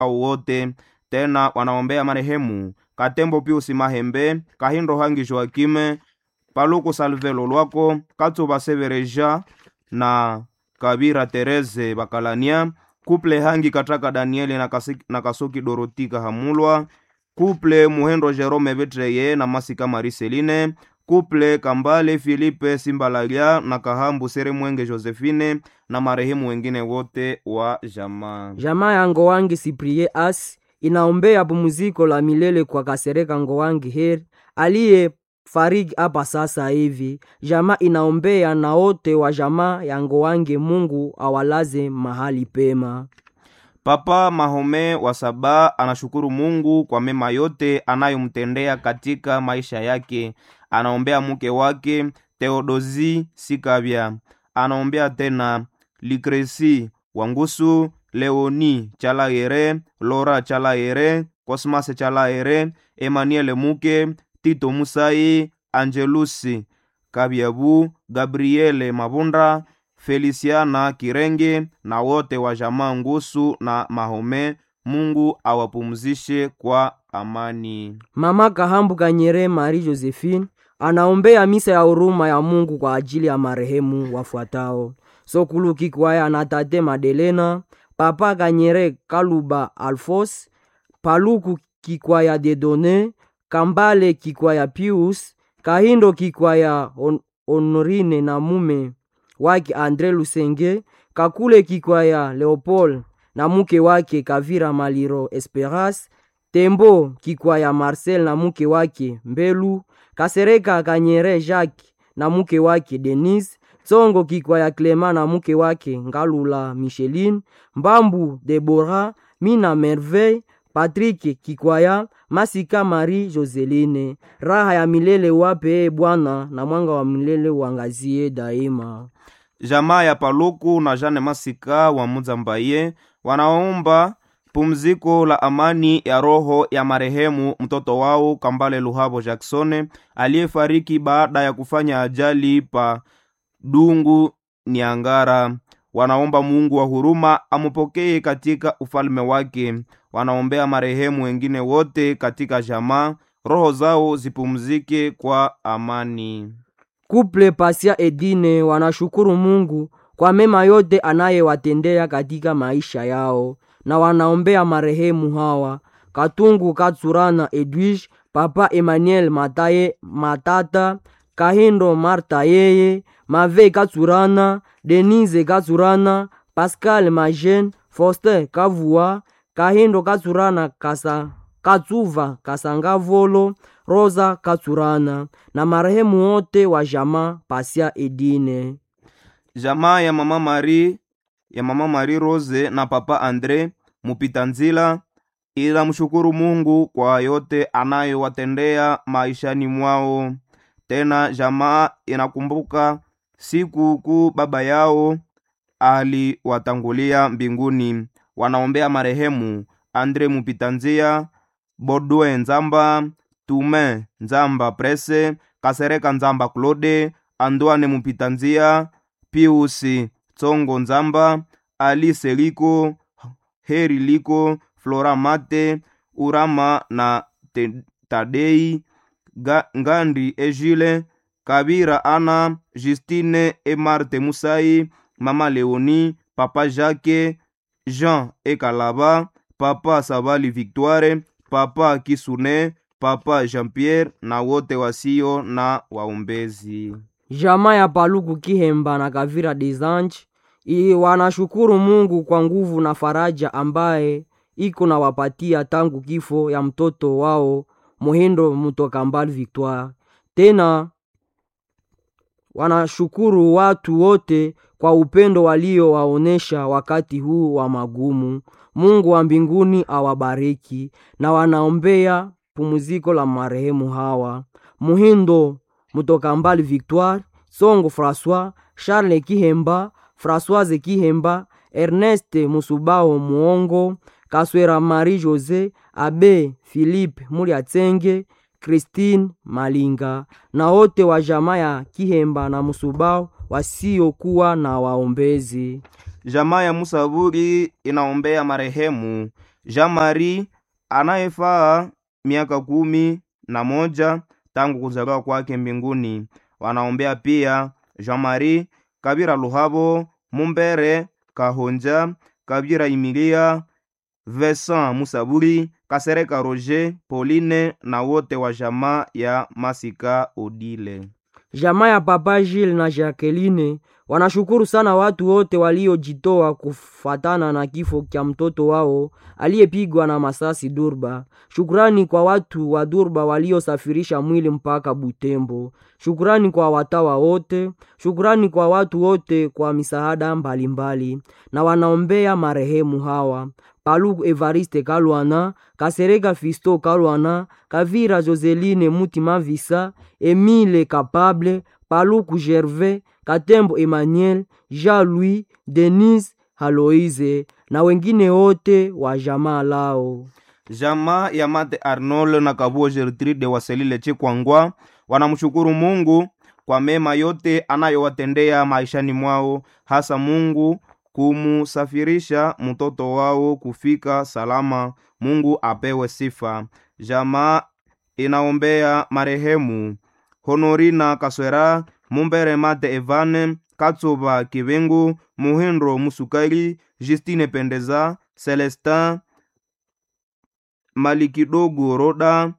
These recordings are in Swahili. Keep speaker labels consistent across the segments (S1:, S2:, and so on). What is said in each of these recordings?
S1: au wote. Tena wanaombea marehemu Katembo Piusi Mahembe, Kahindo Hangi Joakime, Paluku Salvelo Lwako, Katsuba Severeja na Kabira Tereze Bakalania, Kuple Hangi Kataka Danieli na, kasi, na Kasuki Dorotika Hamulwa, Kuple Muhendo Jerome Betreye na Masika Mariseline, Kuple Kambale Filipe Simbalalia na Kahambu Sere Mwenge Josephine na marehemu wengine wote wa jamaa.
S2: Jamaa ya Ngowangi Siprie As inaombea pumziko la milele kwa Kasereka Ngowangi Heri aliye fariki hapa sasa hivi. Jamaa inaombea na wote wa jamaa ya Ngowangi, Mungu awalaze mahali pema.
S1: Papa Mahome wa Saba anashukuru Mungu kwa mema yote anayomtendea katika maisha yake. Anaombea mke wake Theodosi Sikavya, anaombea tena Likresi Wangusu, Leoni Chalaere, Lora Chalaere, Cosmas Chalaere, Emmanuel Muke, Tito Musai, Angelusi Kabyabu, Gabriele Mabunda, Feliciana Kirenge na wote wa jamaa Ngusu na Mahome. Mungu awapumzishe kwa amani.
S2: Mama Kahambu Kanyere Marie Josephine anaombea misa ya huruma ya Mungu kwa ajili ya marehemu wafuatao: Sokulu Kikwaya na Tate Madelena, Papa Kanyere Kaluba Alfos, Paluku Kikwaya Dedone, Kambale Kikwaya Pius, Kahindo Kikwaya On Honorine na mume wake Andre Lusenge, Kakule Kikwaya Leopold na mke wake Kavira Maliro Esperas, Tembo Kikwaya Marcel na mke wake Mbelu, Kasereka Kanyere Jacques na mke wake Denise, Tsongo Kikwaya Clema na mke wake Ngalula Micheline, Mbambu Debora, Mina Merveille, Patrick Kikwaya, Masika Marie Joseline. Raha ya milele wape Bwana na mwanga wa milele uangazie daima.
S1: Jamaa ya Paluku na Jane Masika wa Muzambaye wanaomba pumziko la amani ya roho ya marehemu mtoto wao Kambale Luhabo Jacksone aliyefariki baada ya kufanya ajali pa Dungu Niangara. Wanaomba Mungu wa huruma amupokee katika ufalme wake. Wanaombea marehemu wengine wote katika jamaa, roho zao zipumzike kwa amani.
S2: Kuple Pasia Edine wanashukuru Mungu kwa mema yote anayewatendea katika maisha yao, na wanaombea marehemu hawa: Katungu Katsurana Edwige, Papa Emmanuel Mataye Matata, Kahindo Marta yeye, Mave Katsurana, Denise Katsurana, Pascal Majen, Foster Kavua, Kahindo Katsurana Kasa Katsuva Kasangavolo, Rosa Katsurana na marehemu wote wa jamaa Pasia Edine.
S1: Jamaa ya mama Marie ya mama Marie Rose na papa Andre mupita nzila ila mshukuru Mungu kwa yote anayowatendea maishani mwao. Tena jamaa inakumbuka siku kuu baba yao aliwatangulia mbinguni. Wanaombea marehemu Andre Mupitanzia, Bodwe Nzamba, Tume Nzamba Prese, Kasereka Nzamba Claude, Andwane Mupitanzia, Piusi Tsongo Nzamba, Alice Liko, Heri Liko, Flora Mate, Urama na te, Tadei, Ga, Ngandi Ejile, Kabira Ana, Justine e Marte Musai, Mama Leoni, Papa Jacques, Jean Ekalaba, Papa Sabali Victoire, Papa Kisune, Papa Jean-Pierre na wote wasio na waombezi.
S2: Jamaa ya Paluku Kihemba na Kavira Desange i wanashukuru Mungu kwa nguvu na faraja ambaye iko na wapatia tangu kifo ya mtoto wao Muhindo Mutokambali Victoire. Tena wanashukuru watu wote kwa upendo waliowaonesha wakati huu wa magumu. Mungu wa mbinguni awabariki, na wanaombea pumziko la marehemu hawa Muhindo Mutokambali Victoire, Songo François, Charles Kihemba, Françoise Kihemba, Ernest Musubao Muongo, Kaswera Marie Jose, Abe Philippe Muliatsenge, Christine Malinga na wote wa jamaa ya Kihemba na Musubao wasiokuwa na waombezi.
S1: Jamaa ya Musaburi inaombea marehemu Jean Marie anayefaa miaka kumi na moja tangu kuzaliwa kwake mbinguni. Wanaombea pia Jean Marie Kabira Luhabo, Mumbere Kahonja, Kabira Imilia, Vincent Musaburi, Kasereka Roger, Pauline na wote wa jamaa ya Masika Odile.
S2: Jamaa ya Papa Gilles na Jacqueline wanashukuru sana watu wote waliojitoa kufatana na kifo cha mtoto wao aliyepigwa na masasi Durba. Shukrani kwa watu wa Durba waliosafirisha mwili mpaka Butembo. Shukrani kwa watawa wote. Shukrani kwa watu wote kwa misaada mbalimbali, na wanaombea marehemu hawa Paluku Evariste Kalwana, Kasereka Fisto Kalwana, Kavira Joseline Mutima Visa, Emile Kapable, Paluku Gervais, Katembo Emmanuel, Jean-Louis, Denise Haloise na wengine wote wa jamaa lao.
S1: Jamaa ya Mate Arnold na Kabuo Gertrude Waselile Chikwangwa wanamshukuru Mungu kwa mema yote anayowatendea maishani mwao, hasa Mungu kumusafirisha mtoto wao kufika salama. Mungu apewe sifa. Jamaa inaombea marehemu Honorina Kaswera, Mumbere Mate Evane, Katsuba Kibengu, Muhindo Musukali, Justine Pendeza, Celestin Malikidogo Roda,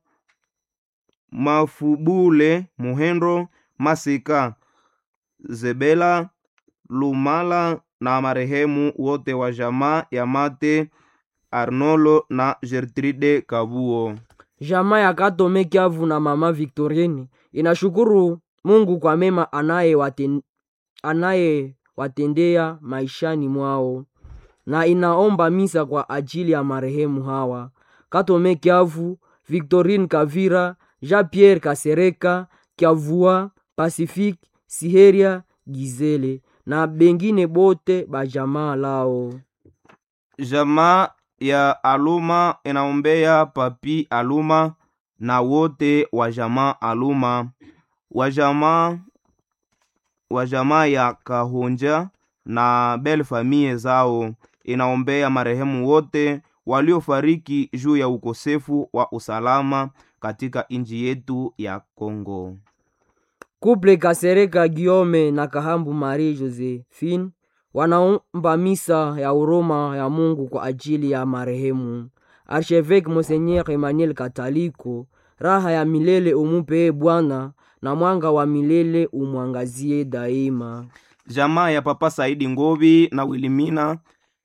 S1: Mafubule Muhendo, Masika Zebela Lumala na marehemu wote wa jamaa ya Mate Arnolo na Gertrude Kabuo.
S2: Jamaa ya Katome Kiavu na mama Victorine inashukuru Mungu kwa mema anayewaten- anayewatendea maishani mwao na inaomba misa kwa ajili ya marehemu hawa Katome Kiavu, Victorine Kavira, Jean-Pierre Kasereka, Kiavua, Pacifique, Siheria, Gizele na bengine bote bajamaa lao.
S1: Jamaa ya Aluma inaombea Papi Aluma na wote wa jamaa Aluma, wa jamaa wa jamaa ya Kahonja na bel famille zao. Inaombea marehemu wote waliofariki juu ya ukosefu wa usalama katika nchi yetu ya Kongo.
S2: Kuple Kasereka Giome na Kahambu Marie Josephine wanaomba misa ya huruma ya Mungu kwa ajili ya marehemu Archevêque Monseigneur Emmanuel Kataliko. Raha ya milele umupe Bwana, na mwanga wa milele umwangazie daima.
S1: Jamaa ya Papa Saidi Ngovi na Wilimina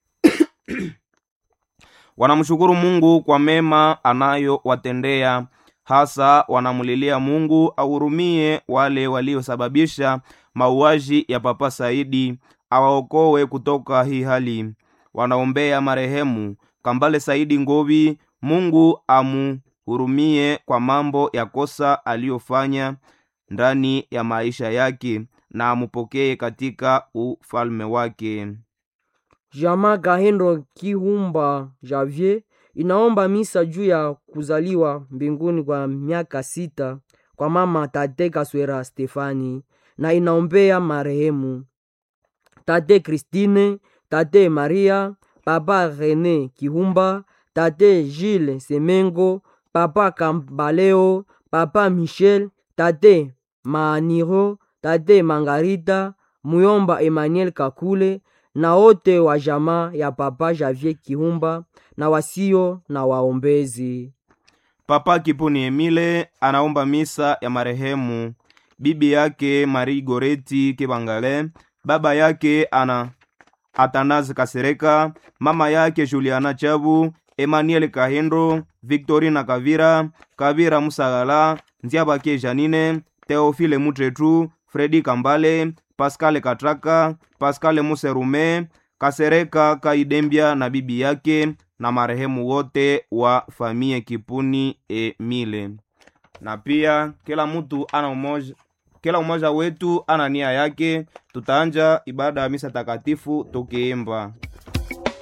S1: wanamshukuru Mungu kwa mema anayowatendea, hasa wanamulilia Mungu ahurumie wale waliosababisha mauaji ya Papa Saidi, awaokoe kutoka hii hali. Wanaombea marehemu Kambale Saidi Ngovi, Mungu amuhurumie kwa mambo ya kosa aliyofanya ndani ya maisha yake na amupokee katika ufalme wake.
S2: Jamaa Kahendo Kihumba Javier inaomba misa juu ya kuzaliwa mbinguni kwa miaka sita kwa mama tate Kaswera Stefani na inaombea marehemu tate Christine, tate Maria, papa Rene Kihumba, tate Gilles Semengo, papa Kambaleo, papa Michel, tate Maaniro, tate Mangarita, muyomba Emmanuel Kakule na wote wa jamaa ya papa Javier Kihumba na wasio na waombezi.
S1: Papa Kipuni Emile anaomba misa ya marehemu bibi yake Marie Goreti Kibangale, baba yake ana Atanazi Kasereka, mama yake Juliana Chabu, Emmanuel Kahendo, Victorina Kavira, Kavira Musagala, Nziabake Janine, Teofile Mutretu, Fredi Kambale, Pascal Katraka, Pascal Muserume, Kasereka Kaidembia na bibi yake na marehemu wote wa famie Kipuni Emile. Na pia kila mtu ana umoja, kila umoja wetu ana nia yake. Tutaanja ibada ya misa takatifu tukiimba